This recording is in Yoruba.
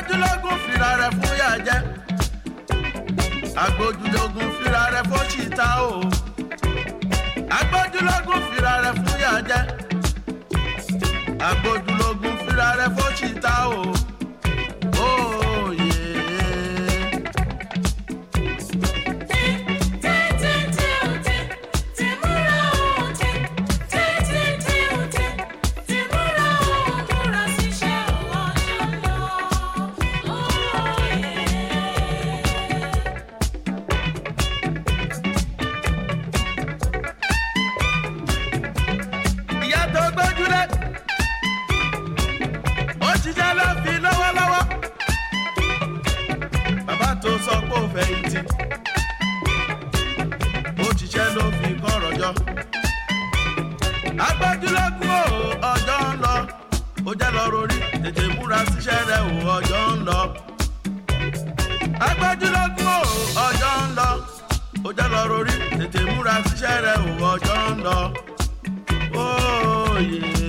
agbójúlógún fira rẹ̀ fún yà jẹ́ agbójúlógún fira rẹ̀ fún ṣìta o agbójúlógún fira rẹ̀ fún yà jẹ́ agbójúlógún fira rẹ̀ fún ṣìta o. Oh, yeah. ìyá tó gbójúlé ó ṣiṣẹ́ ló fi lọ́wọ́lọ́wọ́ bàbá tó sọ pé ó fẹ̀yìntì ó ṣiṣẹ́ ló fi kọ́rọ̀ jọ agbójúlógún o ọjọ́ ń lọ ó jẹ́ lọ rorí tètè múra síṣẹ́ rẹ̀ o ọjọ́ ń lọ agbójúlógún o ọjọ́ ń lọ ó jẹ́ lọ rorí tètè múra síṣẹ́ rẹ̀ o ọjọ́ ń lọ. Oh, yeah.